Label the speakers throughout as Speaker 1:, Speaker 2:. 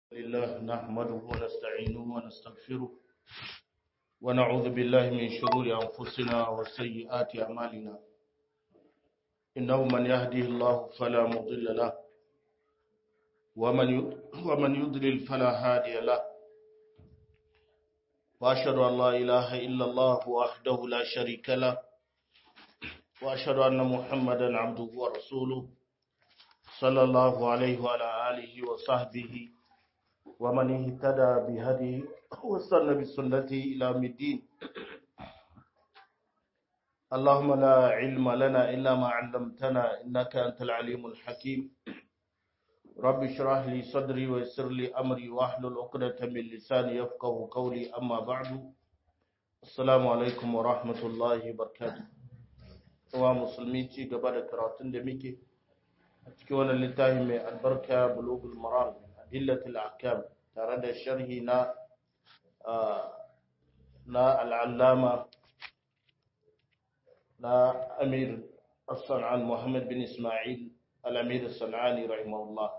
Speaker 1: لله نحمده ونستعينه ونستغفره ونعوذ بالله من شرور أنفسنا وسيئات أعمالنا إنه من يهده الله فلا مضل له ومن ومن يضلل فلا هادي له وأشهد أن لا إله إلا الله وحده لا شريك له وأشهد أن محمدا عبده ورسوله صلى الله عليه وعلى آله وصحبه ومن اهتدى بهديه واستنى بسنته إلى يوم الدين اللهم لا علم لنا إلا ما علمتنا إنك أنت العليم الحكيم رب اشرح لي صدري ويسر لي أمري واحلل عقدة من لساني يفقه قولي أما بعد السلام عليكم ورحمة الله وبركاته wa musulmi ci gaba da karatun da muke a cikin wannan littafi mai albarka bulugul maram adillatul ahkam tare da sharhi na na al'allama na amir as-san'an muhammad bin ismail al-amir as-san'ani rahimahullah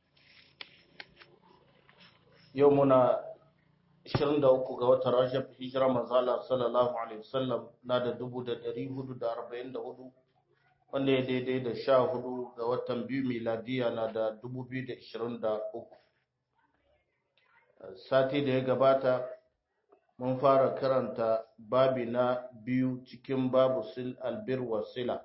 Speaker 1: yau muna 23 ga watan Rajab hijira manzala sallallahu alaihi wasallam na da 1444 wanda ya daidai da 14 ga watan biyu miladiya na da 2023 sati da ya gabata mun fara karanta babi na biyu cikin babu sil albir wa sila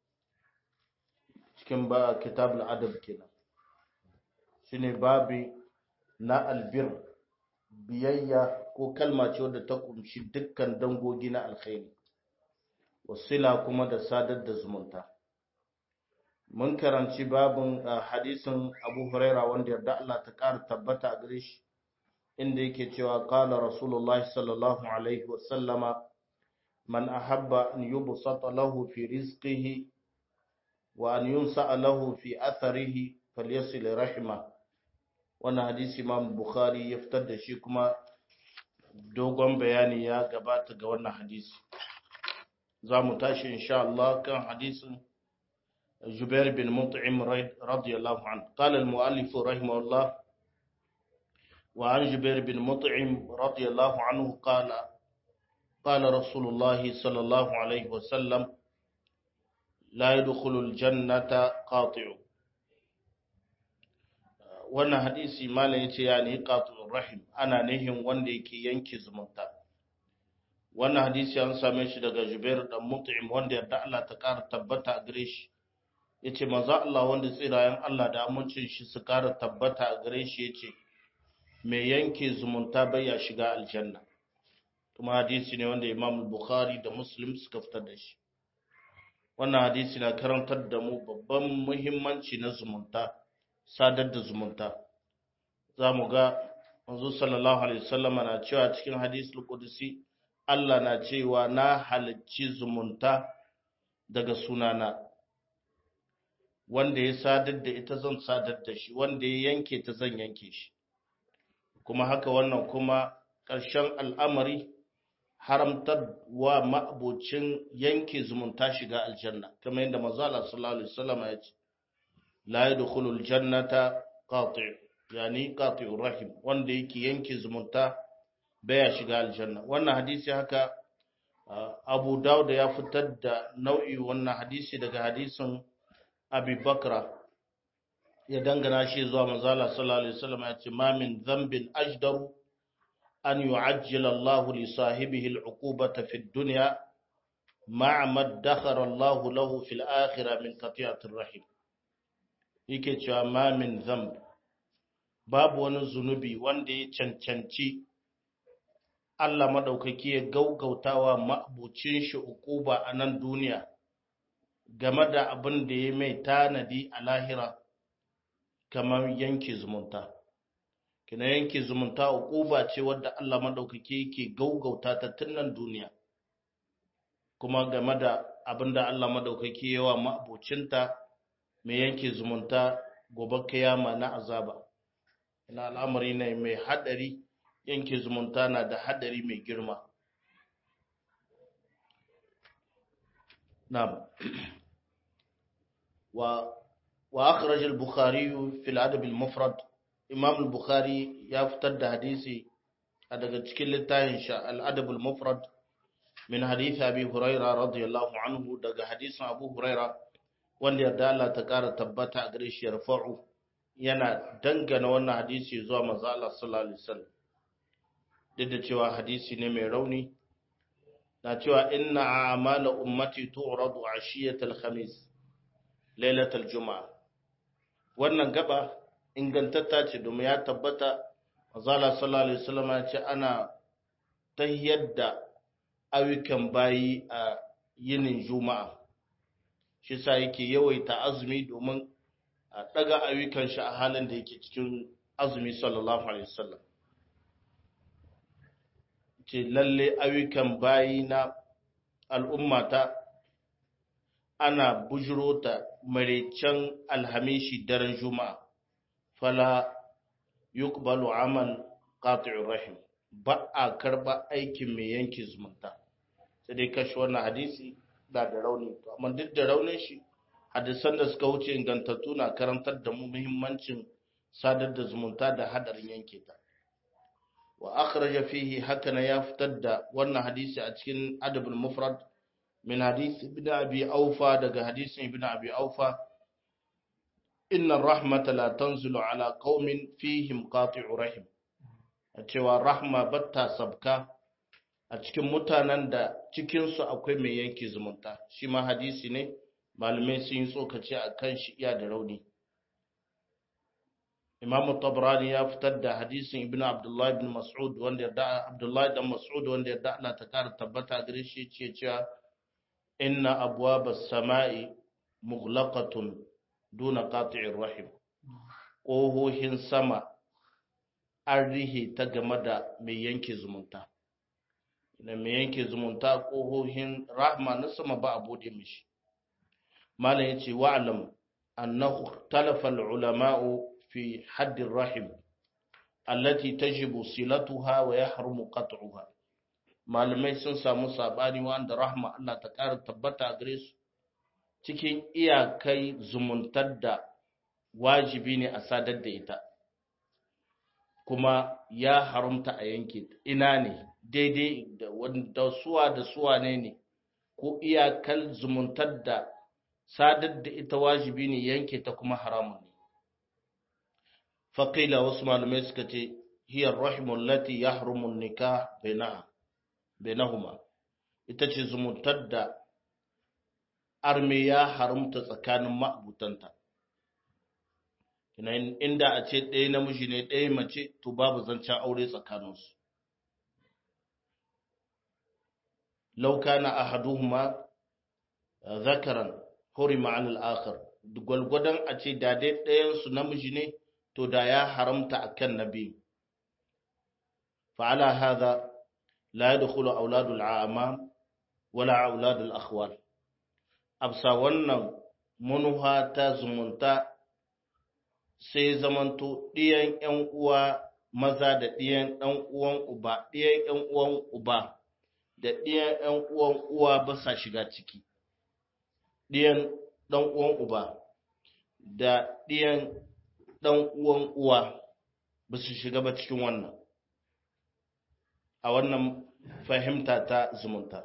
Speaker 1: cikin ba kitab al-adab kenan shine babi na albir biyayya ko kalma ce wadda ta kumshi dukkan dangogi na alkhairi wasila kuma da sadar da zumunta mun karanci babin hadisin abu huraira wanda yarda Allah ta ƙara tabbata a gare shi inda yake cewa qala rasulullah sallallahu alaihi wa sallama man ahabba an yubsata lahu fi rizqihi wa an yunsa lahu fi atharihi falyasil rahimah wannan hadisi imam bukhari ya fitar da shi kuma dogon bayani ya gabata ga wannan hadisi za mu tashi insha Allah kan hadisin Jubair bin Mut'im radiyallahu anhu qala al-mu'allif rahimahullah wa an Jubair bin Mut'im radiyallahu anhu qala qala Rasulullah sallallahu alayhi wa sallam la yadkhulu al-jannata qati'u wannan hadisi malam yace ya ne qatul rahim ana nihin wanda yake yanke zumunta wannan hadisi an same shi daga Jubair dan Mut'im wanda yarda Allah ta ƙara tabbata a gare shi yace manzo Allah wanda tsirayen Allah da amincin shi su ƙara tabbata a gare shi yace mai yanke zumunta bai ya shiga aljanna kuma hadisi ne wanda Imam Bukhari da Muslim suka fitar da shi wannan hadisi na karantar da mu babban muhimmanci na zumunta sadar da zumunta za mu ga manzo sallallahu alaihi wasallama na cewa cikin hadisul qudsi Allah na cewa na halicci zumunta daga sunana wanda ya sadar da ita zan sadar da shi wanda ya yanke ta zan yanke shi kuma haka wannan kuma ƙarshen al'amari haramtar wa ma'abocin yanke zumunta shiga aljanna kamar yadda manzo Allah sallallahu alaihi wasallama ya ce la yadkhulul jannata qati' yani qati'ur rahim wanda yake yanke zumunta baya shiga aljanna wannan hadisi haka Abu Dawud ya fitar da nau'i wannan hadisi daga hadisin Abi Bakra ya dangana shi zuwa manzo Allah sallallahu alaihi wasallam ya ce ma min dhanbin ajdaru an yu'ajjila Allahu li sahibihi al'uqubata fid dunya ma'a ma dakhara Allahu lahu fil akhirah min qati'atir rahim yake cewa ma min zamb babu wani zunubi wanda ya cancanci Allah madaukaki ya gaugautawa ma'abucin shi ukuba a nan duniya game da abin da ya mai tanadi a lahira kamar yanke zumunta kina yanke zumunta ukuba ce wadda Allah madaukaki yake gaugauta ta tun nan duniya kuma game da abin da Allah madaukaki yawa ma'abucinta mai yanke zumunta gobe kiyama na azaba ina al'amari ne mai hadari yanke zumunta na da hadari mai girma na'am wa wa akhraj al-bukhari fi al-adab al-mufrad imam bukhari ya fitar da hadisi a daga cikin littafin sha al-adab al-mufrad min hadith abi huraira radiyallahu anhu daga hadisin abu huraira wanda yarda Allah ta kara tabbata a gare shi yarfa'u yana dangana wannan hadisi zuwa manzo Allah sallallahu alaihi wasallam duk da cewa hadisi ne mai rauni na cewa inna a'mala ummati tu'radu ashiyatal khamis lailatul juma'a wannan gaba ingantatta ce domin ya tabbata azala sallallahu alaihi wasallam ya ce ana tayyar da ayyukan bayi a yinin juma'a shi sa yake yawaita azumi domin a daga ayyukan shi a halin da yake cikin azumi sallallahu alaihi wasallam ce lalle ayyukan bayi na al'ummata ana bujiro ta maraicen alhamishi daren juma'a fala yuqbalu amal qati'ur rahim ba a karba aikin mai yanke zumunta sai dai kashi wannan hadisi da da rauni amma duk da raunin shi hadisan da suka wuce ingantattu na karantar da mu muhimmancin sadar da zumunta da hadarin yanke ta wa akhraja fihi hakana ya fitar da wannan hadisi a cikin adabul mufrad min hadisi ibn abi aufa daga hadisin ibn abi aufa inna rahmata la tanzilu ala qaumin fihim qati'u rahim a cewa rahma batta sabka a cikin mutanen da cikinsu akwai mai yanke zumunta shi ma hadisi ne malamai sun yi tsokaci a kan shi iya da rauni imamu tabrani ya fitar da hadisin ibn abdullahi ibn mas'ud wanda ya da abdullahi dan mas'ud wanda ya da Allah ta kara tabbata gare shi ce cewa inna abwabas sama'i mughlaqatun duna qati'ir rahim ƙohohin sama an rihe ta game da mai yanke zumunta da mai yanke zumunta ƙohohin rahma na sama ba a bude mishi malam yace wa'lam annahu talafa ulama'u fi haddin rahim allati tajibu silatuha wa yahrumu qat'uha malamai sun samu sabani wanda rahma Allah ta ƙara tabbata gare su cikin iyakai zumuntar da wajibi ne a sadar da ita kuma ya haramta a yanke ina ne daidai da wanda suwa da suwa ne ne ko iyakar zumuntar da sadar da ita wajibi ne yanke ta kuma haramun ne faƙila wasu malamai suka ce hiyar rahimun lati ya harumun nika bainahuma ita ce zumuntar da arme ya haramta tsakanin ma'abutanta inda a ce ɗaya namiji ne ɗaya mace to babu zancen aure tsakaninsu lauka na ahaduhuma zakaran hurima anil akhar gwalgwadon a ce da dai ɗayansu namiji ne to da ya haramta akan na biyu fa'ala hadha la yadkhulu auladul a'mam wala auladul akhwal absa wannan munuha ta zumunta sai zamanto ɗiyan ‘yan uwa maza da ɗiyan ɗan uwan uba, ɗiyan ‘yan uwan uba da ɗiyan ‘yan uwan uwa ba sa shiga ciki, ɗiyan ɗan uwan uba da ɗiyan ɗan uwan uwa ba su shiga ba cikin wannan, a wannan fahimta ta zumunta.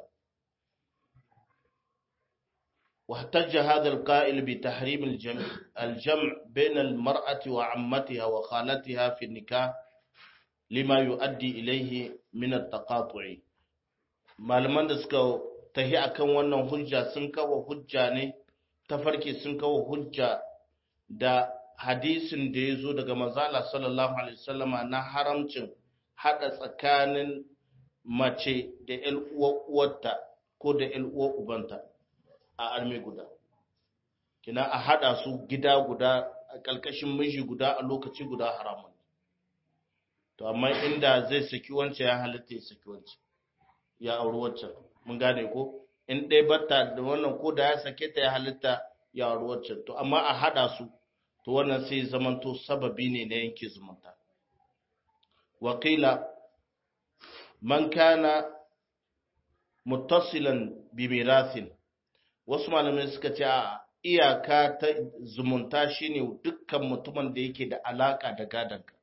Speaker 1: واحتج هذا القائل بتحريم الجمع, الجمع بين المرأة وعمتها وخالتها في النكاح لما يؤدي إليه من التقاطع malaman da suka tahi akan wannan hujja sun kawo hujja ne tafarki sun kawo hujja da hadisin da ya zo daga manzala sallallahu alaihi wasallama na haramcin hada tsakanin mace da ƴan uwarta ko da ƴan uwar ubanta a arme guda kina a hada su gida guda a ƙarƙashin miji guda a lokaci guda haramun to amma inda zai saki wancan ya halitta ya saki wancan ya auri wancan mun gane ko in ɗaya batta da wannan ko da ya sake ta ya halitta ya auri wancan to amma a hada su to wannan sai zamanto sababi ne na yanke zumunta wakila man kana muttasilan bi mirathin wasu malamai suka ce a iyaka ta zumunta shine dukkan mutumin da yake da alaka da gadanka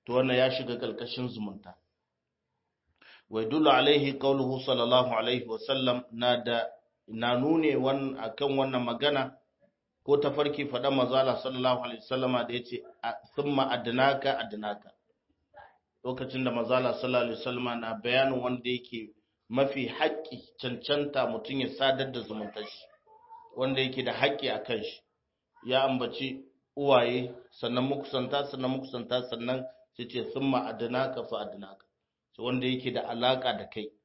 Speaker 1: to wannan ya shiga kalkashin zumunta wai dulu alaihi qauluhu sallallahu alaihi wa sallam na da na nune wan akan wannan magana ko tafarki faɗa mazala sallallahu alaihi wasallama da yace thumma adnaka adnaka lokacin da mazala sallallahu alaihi wasallama na bayanin wanda yake mafi haƙƙi cancanta mutum ya sadar da zumuntar shi wanda yake da haƙƙi a kan shi ya ambaci uwaye sannan mukusanta sannan mukusanta sannan sai ce sun ma'adinaka fa adinaka wanda yake da alaƙa da kai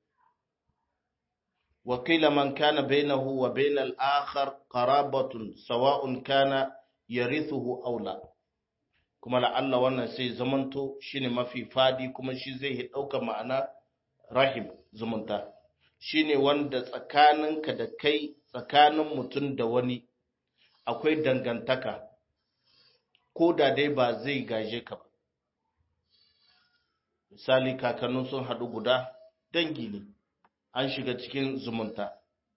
Speaker 1: wakila man kana bainahu wa bainal akhar qarabatun sawa'un kana yarithuhu aw la kuma la'alla wannan sai zamanto shine mafi fadi kuma shi zai ɗauka ma'ana rahim zumunta shine wanda tsakaninka da kai tsakanin mutum da wani akwai dangantaka ko da dai ba zai gaje ka ba misali kakannin sun haɗu guda dangi ne an shiga cikin zumunta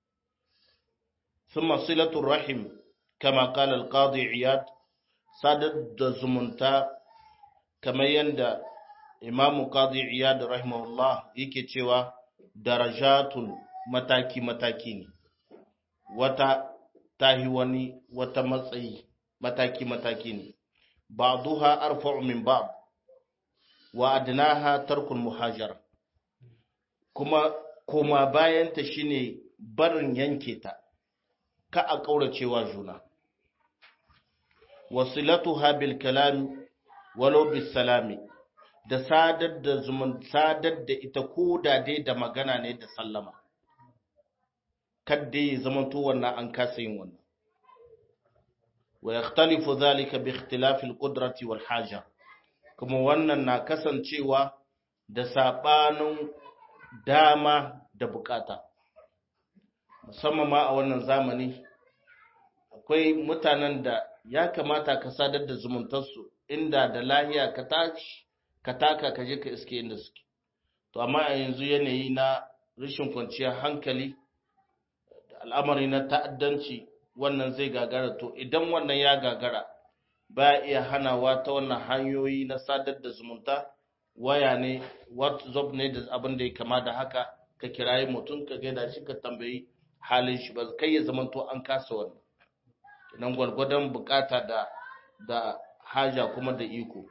Speaker 1: ثم صلة الرحم كما قال القاضي عياد sadar da zumunta kamar yadda imamu qadi iyad rahimahullah yake cewa darajatun mataki-mataki ne wata tahi wani wata matsayi mataki-mataki ne ba'duha arfa'u min ba'd wa adnaha tarkul muhajara kuma koma bayanta shine barin yanke ta ka a kauracewa juna wasilatuha bil kalam walau bis salami da sadar da zumun sadar da ita ko da dai da magana ne da sallama kadda ya zamanto wannan an kasa yin wannan wa yakhtalifu dhalika bi ikhtilafi al qudrati wal haja kuma wannan na kasancewa da sabanin dama da bukata musamman ma a wannan zamani akwai mutanen da ya kamata ka sadar da zumuntarsu inda da lahiya ka tashi ka taka ka je ka iske inda suke to amma a yanzu yanayi na rashin kwanciyar hankali da al'amari na ta'addanci wannan zai gagara to idan wannan ya gagara ba iya hanawa ta wannan hanyoyi na sadar da zumunta waya ne whatsapp ne da abin da ya kama da haka ka kirayi mutum ka gaida shi ka tambayi halin shi ba kai ya zamanto an kasa wannan nan gwargwadon bukata da da haja kuma da iko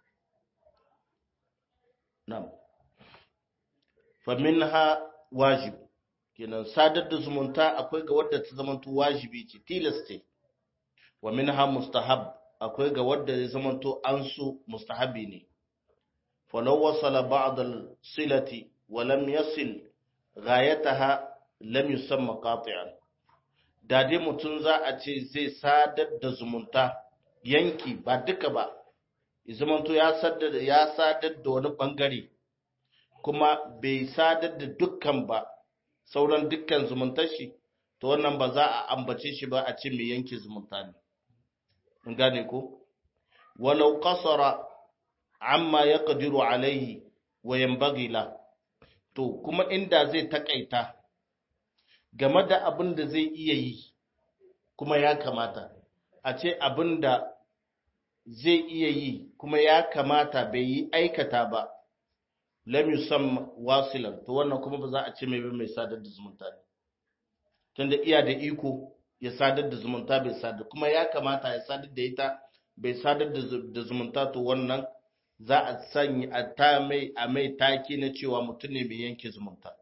Speaker 1: nam fa minha wajib kenan sadar da zumunta akwai ga wadda ta zamanto wajibi ce tilas ce wa minha mustahab akwai ga wadda ya zamanto an so mustahabi ne falau wasala ba'd al-silati wa lam yasil ghayataha lam yusamma qati'an da dai mutum za a ce zai sadar da zumunta yanki ba duka ba zamanto ya sadar ya sadar da wani bangare kuma bai sadar da dukkan ba sauran dukkan zumuntar shi to wannan ba za a ambace shi ba a ce mai yanke zumunta ne in gane ko walau qasara amma yaqdiru alaihi wa yanbaghi la to kuma inda zai takaita game da abin da zai iya yi kuma ya kamata a ce abin da zai iya yi kuma ya kamata bai yi aikata ba lam yusam wasilan to wannan kuma ba za a ce mai mai sadar da zumunta ne tunda iya da iko ya sadar da zumunta bai sadar kuma ya kamata ya sadar da ita bai sadar da zumunta to wannan za a sanya a ta mai a mai taki na cewa mutum ne mai yanke zumunta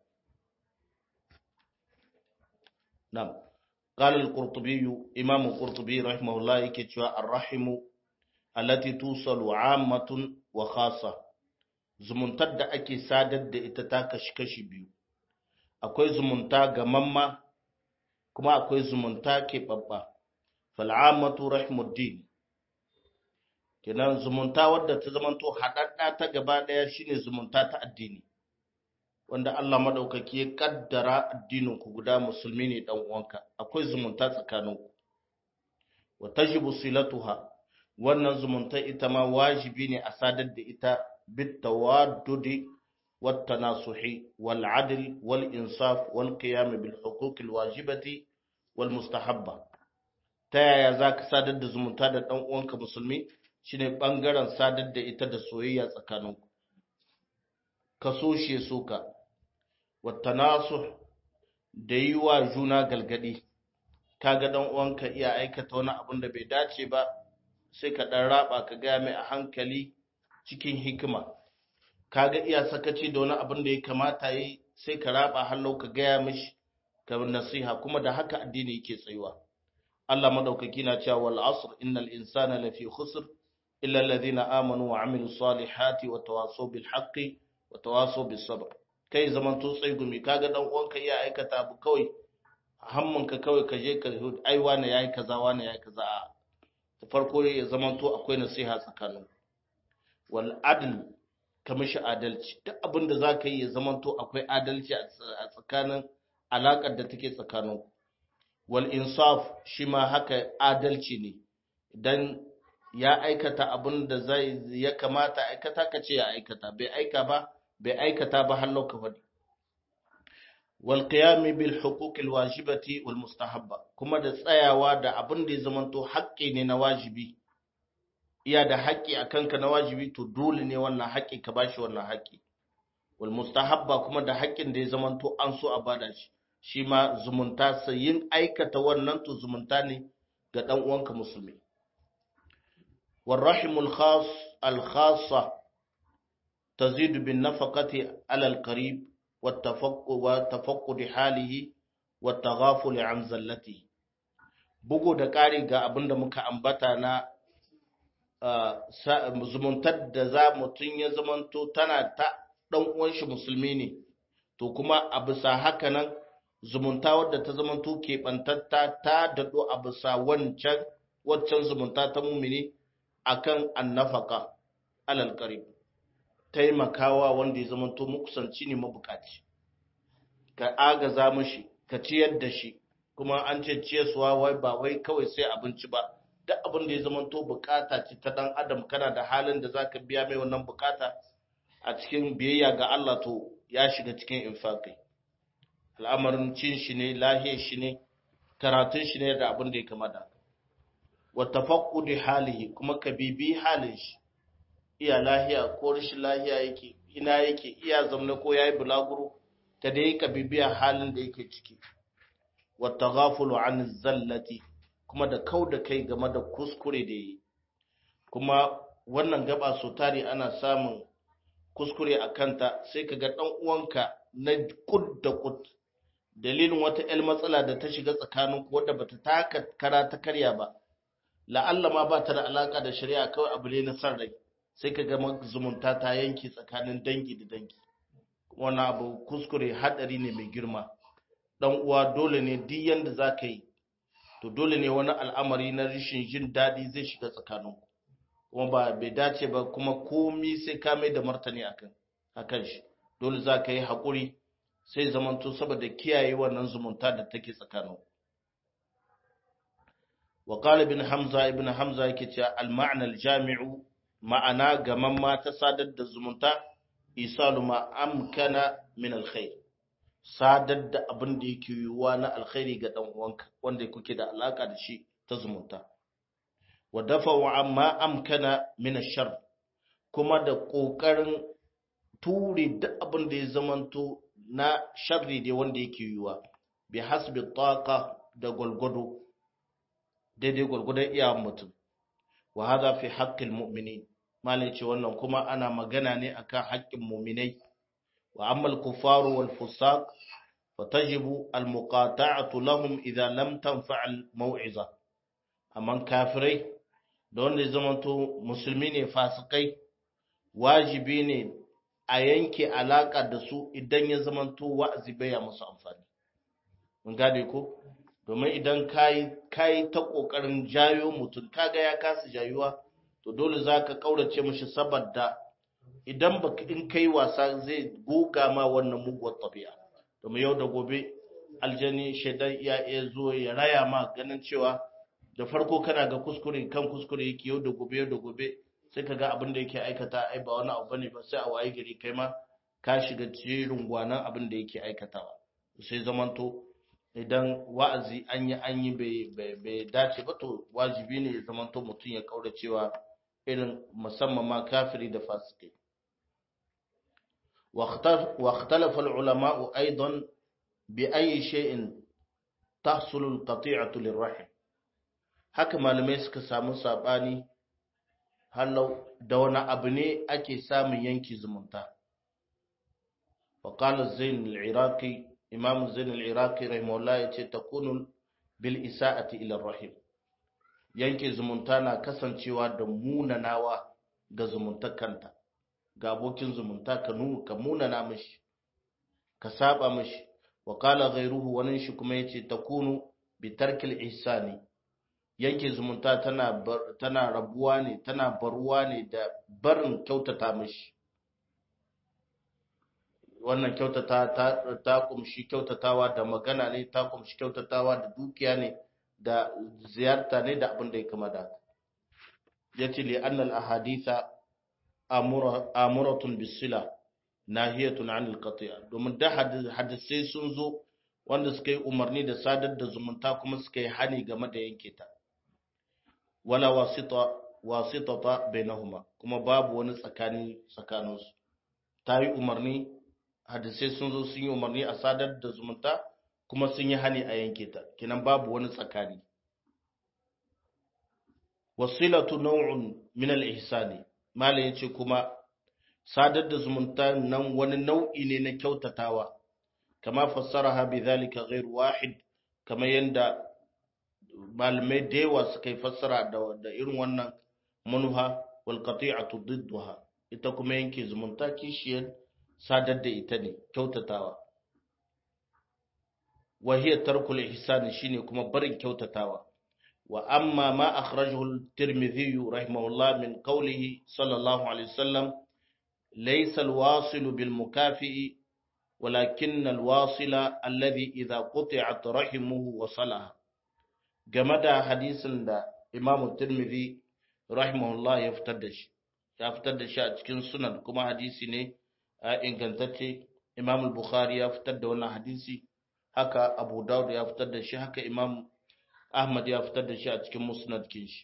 Speaker 1: نعم قال القرطبي إمام القرطبي رحمه الله يكتشوا الرحم التي توصل عامة وخاصة zumuntar da ake sadar da ita ta kashi-kashi biyu akwai zumunta gamamma kuma akwai zumunta keɓaɓɓa fal'amatu rahmuddin kenan zumunta wadda ta zamanto haɗaɗɗa ta gaba ɗaya shine zumunta ta addini wanda Allah madaukaki ya kaddara addinin ku guda musulmi ne dan uwanka akwai zumunta tsakaninku wa tajibu silatuha wannan zumunta ita ma wajibi ne a sadar da ita bit tawaddudi wat tanasuhi wal adl wal insaf wal qiyam bil huquq al wajibati wal mustahabba ta yaya zaka sadar da zumunta da dan uwanka musulmi shine bangaren sadar da ita da soyayya tsakaninku ka so shi so ka wattanasu da yi wa juna galgadi kaga dan uwanka iya aikata wani abin da bai dace ba sai ka dan raba ka ga mai a hankali cikin hikima kaga iya sakaci da wani abin da ya kamata yi sai ka raba hallau ka gaya mishi ka nasiha kuma da haka addini yake tsayuwa Allah madaukaki na cewa wal asr innal insana lafi khusr illa alladhina amanu wa amilus salihati wa tawasaw bil haqqi wa tawasaw bis sabr kai zaman to gumi kaga dan uwanka iya aikata abu kawai hammanka kawai ka je ka ai wani yayi kaza wani yayi kaza a farko ya zaman to akwai nasiha tsakanin wal adl ka mishi adalci duk abin da zaka yi ya zaman to akwai adalci a tsakanin alakar da take tsakanin wal insaf shi ma haka adalci ne idan ya aikata abin da zai ya kamata aikata ka ce ya aikata bai aika ba bai aikata ba har ka faɗi wal qiyam bil huquq al wajibati wal mustahabba kuma da tsayawa da abin da ya zamanto haƙƙi ne na wajibi iya da haƙƙi akan ka na wajibi to dole ne wannan haƙƙi ka bashi wannan haƙƙi wal mustahabba kuma da haƙƙin da ya zamanto an so a bada shi shi ma zumunta sai yin aikata wannan to zumunta ne ga dan uwanka musulmi wal rahimul khas al khassa تزيد بالنفقة على القريب والتفقد حاله والتغافل عن زلته bugu da ƙari ga abin da muka ambata na zumuntar da za mutum ya zamanto tana ta ɗan uwanshi musulmi ne to kuma a bisa haka nan zumunta wadda ta zamanto keɓantatta ta daɗo a bisa wancan waccan zumunta ta mumini akan annafaka alal qarib taimakawa wanda ya zamanto makusanci ne mabukaci ka agaza mashi ka ciyar da shi kuma an ce ciyarsuwa wai ba wai kawai sai abinci ba duk abin da ya zamanto bukata ce ta dan adam kana da halin da zaka biya mai wannan bukata a cikin biyayya ga Allah to ya shiga cikin infaqi al'amarin cin shi ne lahiyar shi ne karatun shi ne da abin da ya kamata wa tafaqqudi halihi kuma ka bibi halin shi iya lahiya ko rashin lahiya yake ina yake iya zamna ko yayi bulaguro ta dai ka bibiya halin da yake ciki wa taghafulu an zallati kuma da kau da kai game da kuskure da yi kuma wannan gaba so tari ana samun kuskure a kanta sai ka ga dan uwanka na kud da kud dalilin wata ƴar matsala da ta shiga tsakaninku wadda bata taka kara ta karya ba la'alla ma ba ta da alaka da shari'a kawai abu ne na san rai sai ka ga zumunta ta yanki tsakanin dangi da dangi wannan abu kuskure hadari ne mai girma dan uwa dole ne duk yanda za ka yi to dole ne wani al'amari na rashin jin daɗi zai shiga tsakaninku kuma ba bai dace ba kuma komi sai ka mai da martani akan akan shi dole za ka yi haƙuri sai zamanto saboda kiyaye wannan zumunta da take tsakaninku وقال ابن حمزة ابن حمزة يكي المعنى الجامع ma'ana gaman ma ta sadar da zumunta isalu ma amkana min alkhair sadar da abin da yake yiwuwa na alkhairi ga dan uwanka wanda kuke da alaka da shi ta zumunta wa dafa'u amma amkana min ashar kuma da kokarin ture duk abin da ya zamanto na sharri da wanda yake yiwuwa bi hasbi taqa da gwalgwado daidai gwalgwadon iyawan mutum wa hadha fi haqqil mu'minin malai ce wannan kuma ana magana ne akan haƙƙin mu'minai wa ammal kufaru wal fusaq fatajibu al muqata'atu lahum idza lam tanfa' al maw'iza amma kafirai da wanda ya zamanto musulmi ne fasikai wajibi ne a yanke alaka da su idan ya zamanto wa'azi bai musu amfani mun gane ko domin idan kayi ta ƙoƙarin jayo mutum kaga ya kasa jayuwa to dole za ka ƙaurace mashi saboda idan ba in kai wasa zai goga ma wannan muguwar tafiya domin yau da gobe aljani shaidan ya iya zo ya raya ma ganin cewa da farko kana ga kuskure kan kuskure yake yau da gobe yau da gobe sai ka ga abin da yake aikata ai ba wani abu bane ba sai a waye gari kai ma ka shiga jerin gwanan abin da yake aikatawa sai zamanto idan wa'azi an yi an yi bai dace ba to wajibi ne ya zamanto mutum ya kaura cewa irin musamman ma kafiri da fasiki واختلف العلماء أيضا بأي شيء تحصل القطيعة للرحم haka malamai suka samu sabani halau da wani abu ne ake samun yanki zumunta وقال الزين العراقي إمام الزين العراقي رحمه الله يتي تكون بالإساءة إلى الرحم yanke zumunta na kasancewa da munanawa ga zumuntakanta ga abokin zumunta ka nuna ka munana mishi ka saba mishi wa qala ghayruhu wani shi kuma yace takunu bi tarkil ihsani yanke zumunta tana tana rabuwa ne tana baruwa ne da barin kyautata mishi wannan kyautata ta, ta kumshi kyautatawa da magana ne ta kumshi kyautatawa da dukiya ne da ziyarta ne da abin da ya kama da yace li annal ahaditha amuratun bisila nahiyatun anil qati'a domin da hadisai sun zo wanda suka yi umarni da sadar da zumunta kuma suka yi hani game da yanke ta wala wasita wasitata bainahuma kuma babu wani tsakani tsakaninsu ta yi umarni hadisai sun zo sun yi umarni a sadar da zumunta kuma sun yi hani a yanke ta kinan babu wani tsakani wasilatu naw'un min al-ihsani malam yace kuma sadar da zumunta nan wani nau'i ne na kyautatawa kama fassaraha bidhalika ghayr wahid kama yanda malamai da yawa suka yi fassara da, da irin wannan manuha wal qati'atu didduha ita kuma yanke zumunta kishiyar sadar da ita ne kyautatawa wa hiya tarkul ihsan shine kuma barin kyautatawa wa amma ma akhrajahu at-tirmidhi rahimahullah min qawlihi sallallahu alaihi wasallam laysa al-wasil bil mukafi ولكن الواصل الذي إذا قطعت رحمه وصلها game da hadisin da Imam Tirmidhi rahimahullah ya fitar da shi ya fitar da shi a cikin sunan kuma hadisi ne a ingantacce Imam Bukhari ya fitar da wannan hadisi haka Abu Dawud ya fitar da shi haka Imam Ahmad ya fitar da shi a cikin musnad kin shi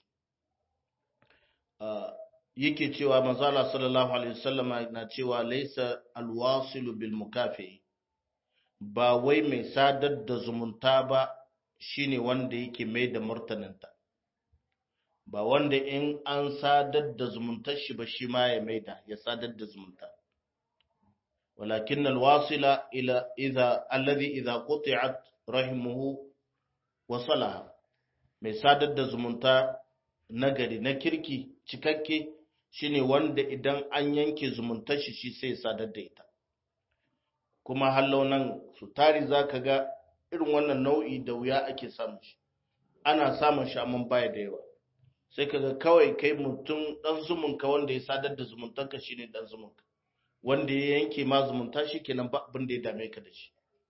Speaker 1: yake cewa manzala sallallahu alaihi wasallam na cewa laysa alwasilu bil mukafi ba wai mai sadar da zumunta ba shine wanda yake mai da martaninta ba wanda in an sadar da zumuntar shi ba shi ma ya maida ya sadar da zumunta walakin alwasila ila idha alladhi idha quti'at rahimuhu wasalaha mai sadar da zumunta nagari na kirki cikakke shine wanda idan an yanke zumuntar shi shi sai sadar da ita kuma hallau nan su tari zaka ga irin wannan nau'i da wuya ake samun shi ana samun shi amma baya da yawa sai kaga kawai kai mutum dan zumunka wanda ya sadar da zumuntarka shine dan zumunka wanda ya yanke ma zumunta shi kenan ba abin da ya dame ka da shi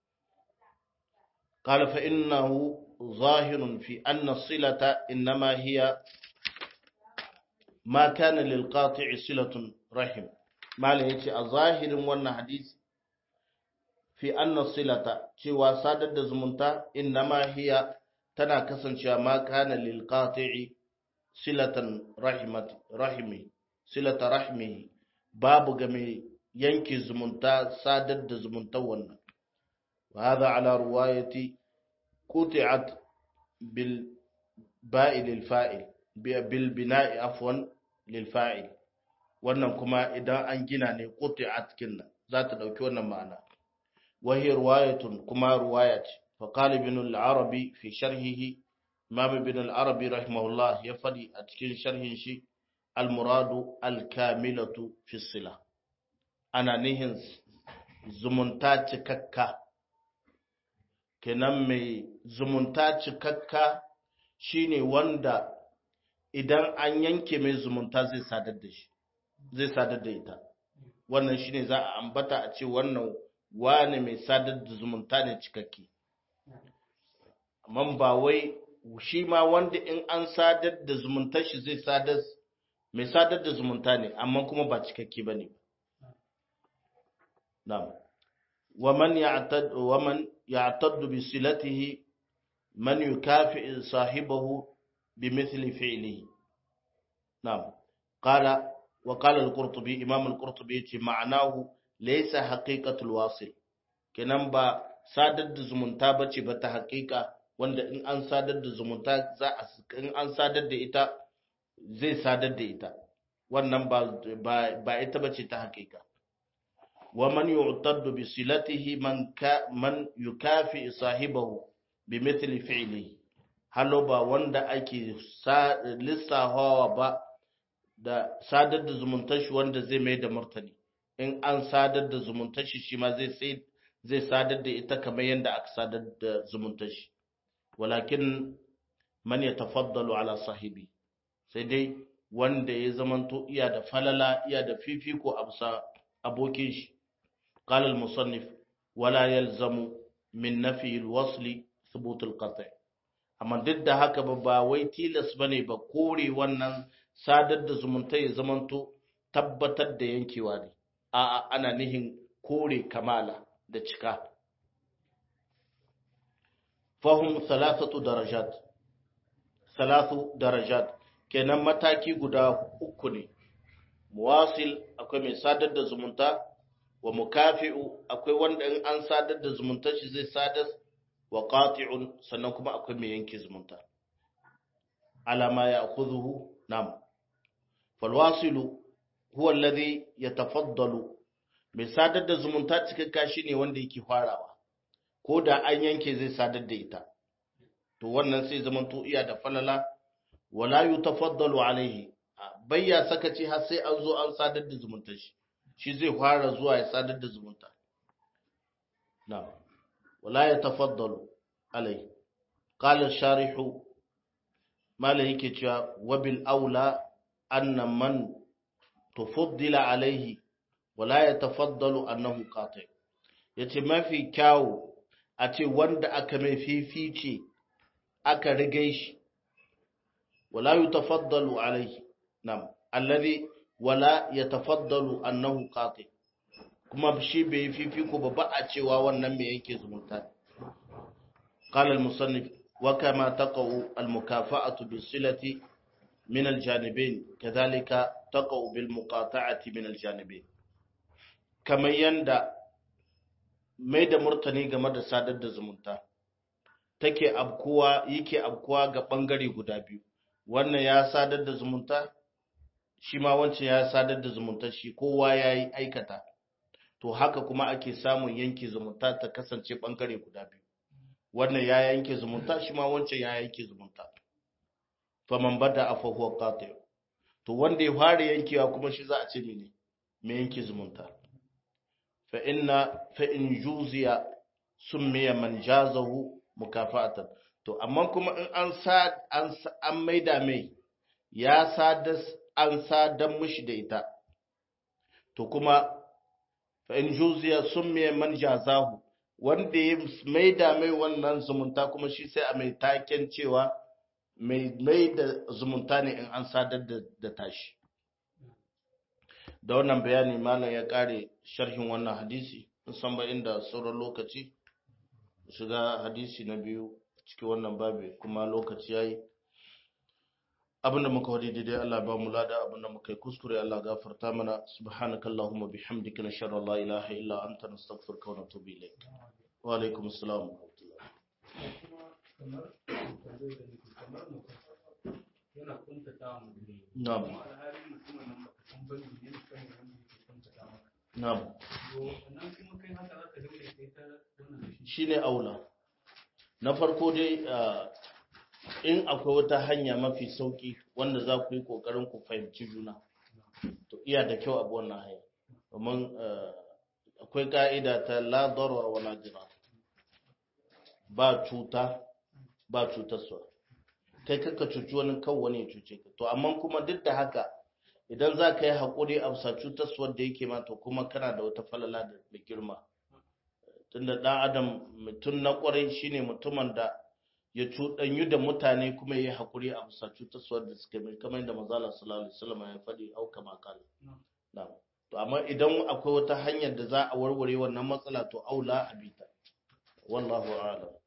Speaker 1: قال فإنه ظاهر في أن الصلة إنما هي ما كان للقاطع صلة رحم ما لهيك الظاهر وانا حديث في أن الصلة cewa sadar da zumunta innama hiya tana kasancewa ma kana lil qati'i silatan rahimat rahimi silata rahimi babu ga mai yanke zumunta sadar da zumunta wannan wa hadha ala ruwayati quti'at bil ba'i lil fa'il bil bina'i afwan lil fa'il wannan kuma idan an gina ne quti'at kinna za ta dauki wannan ma'ana وهي رواية كما رواية فقال ابن العربي في شرحه إمام ابن العربي رحمه الله يفدي أتكين شرح شيء المراد الكاملة في الصلة أنا نهن زمنتا تككا kenan mai zumunta cikakka shine wanda idan an yanke mai zumunta zai sadar da shi zai sadar da ita wannan shine za a ambata a ce wannan wane mai sadar da zumunta ne cikakke amma ba wai shi ma wanda in an sadar da zumuntar shi zai sadar mai sadar da zumunta ne amma kuma ba cikakke ba ne na'am waman ya'tad waman ya'tad bi silatihi man yukafi sahibahu bimithli fi'lihi na'am qala wa qala al-qurtubi imam al-qurtubi yace ma'anahu laysa haqiqatul wasil kenan ba sadar da zumunta bace ba ta haƙiƙa wanda in an sadar da zumunta za a in an sadar da ita zai sadar da ita wannan ba ba ita bace ta haƙiƙa wa man yu'taddu bi silatihi man ka man yukafi sahibahu bi mithli fi'lihi halo ba wanda ake lissafawa ba da sadar da zumuntar shi wanda zai mai da martani in an sadar da zumuntar shi shi ma zai zai sadar da ita kamar yadda aka sadar da zumuntar shi walakin man ya tafaddalu ala sahibi sai dai wanda ya zamanto iya da falala iya da fifiko a bisa abokin shi qala al-musannif wala yalzamu min nafi al-wasli thubut al-qat' amma duk da haka ba ba wai tilas bane ba kore wannan sadar da zumunta ya zamanto tabbatar da yankewa ne a'a ana nihin kore kamala da cika fahim salasatu darajat salasu darajat kenan mataki guda uku ne muwasil akwai mai sadar da zumunta wa mukafi'u akwai wanda in an sadar da zumunta shi zai sadar wa qati'un sannan kuma akwai mai yanke zumunta alama ya akhudhu nam falwasilu huwa alladhi yatafaddalu mai sadar da zumunta cikakka shine wanda yake farawa ko da an yanke zai sadar da ita to wannan sai zaman to iya da falala wala yutafaddalu alaihi bayya sakaci har sai an zo an sadar da zumunta shi shi zai fara zuwa ya sadar da zumunta na wala yatafaddalu alaihi qala sharihu malai yake cewa wabil aula anna man tufaddila alaihi wala yatafaddalu annahu qati yace mafi kyawu a ce wanda aka mai fifice aka rige shi wala yutafaddalu alaihi nam alladhi wala yatafaddalu annahu qati kuma shi bai fifiko ba ba a cewa wannan mai yake zumunta qala al-musannif wa kama taqau al-mukafa'atu bis-silati min al-janibayn kadhalika taqau bil-muqata'ati min al-janibayn kamar yanda mai da murtani game da sadar da zumunta take abkuwa yake abkuwa ga bangare guda biyu wannan ya sadar da zumunta shi ma wancan ya sadar da zumunta shi kowa ya yi aikata to haka kuma ake samun yanke zumunta ta kasance bangare guda biyu wannan ya yanke zumunta shi ma wancan ya yanke zumunta faman bada afa huwa qati to wanda ya fara yankewa kuma shi za a ce mene me yanke zumunta fa inna fa in juziya summiya man jazahu mukafa'atan to amma kuma in an sa an an maida mai ya sadas an sadan mishi da ita to kuma fa in juziya summiya man jazahu wanda ya maida mai wannan zumunta kuma shi sai a mai taken cewa mai mai da zumunta ne in an sadar da tashi da wannan bayani malam ya kare sharhin wannan hadisi san ba inda sauran lokaci shiga hadisi na biyu cikin wannan babi kuma lokaci yayi abinda muka wadi daidai Allah ba mu lada abinda muka yi kuskure Allah gafarta mana subhanakallahumma bihamdika nashhadu an la ilaha illa anta nastaghfiruka wa natubu ilayk wa alaikum assalam wa
Speaker 2: yana kuntata mu ne
Speaker 1: na'am
Speaker 2: alhali mutumin nan baka san bane ne kan wanda yake kuntata maka
Speaker 1: na'am
Speaker 2: to nan kuma kai haka zaka dinga kai ta wannan da shi
Speaker 1: shine aula na farko dai ah, in akwai wata hanya mafi sauki wanda za ku yi kokarin ku fahimci juna to iya da kyau abu wannan hanya domin ah, akwai ka'ida ta la darar wa la dirar ba cuta ba cutarsa kai kaka cuci wani kan wani ya cuce ka to amma kuma duk da haka idan za ka yi haƙuri a bisa cutarsuwar da yake ma to kuma kana da wata falala da da girma tunda ɗan adam mutum na ƙwarai shine mutumin da ya cuɗanyu da mutane kuma ya yi haƙuri a bisa cutarsuwar da suka mai kamar yadda manzala sallallahu alaihi wasallam ya faɗi au kama kala na'am to amma idan akwai wata hanyar da za a warware wannan matsala to aula a bita wallahu a'lam